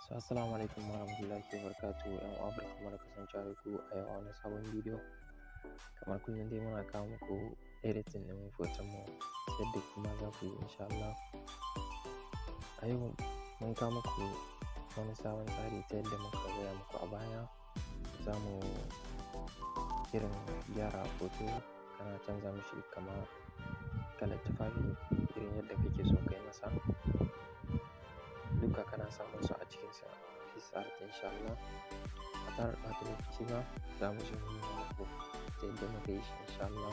So, assalamu alaikum warahmatullahi wabarakatuh. ‘Yan uwa barkamu da kasancewa da ku a yau a wani sabon bidiyo. Kamar kullum dai muna kawo muku editing ɗin hoton mu yadda kuma za ku yi insha Allah. A yau mun kawo muku wani sabon tsari ta yadda muka gaya muku a baya. Za mu irin gyara hoto kana canza mishi kamar kalar tufafi irin yadda kake so kai masa. Duka kana samun su a cikin sa PixArt insha Allah. Ba tare da ɓata lokaci ba za mu je mu nuna muku ta yadda muka yi shi insha Allah.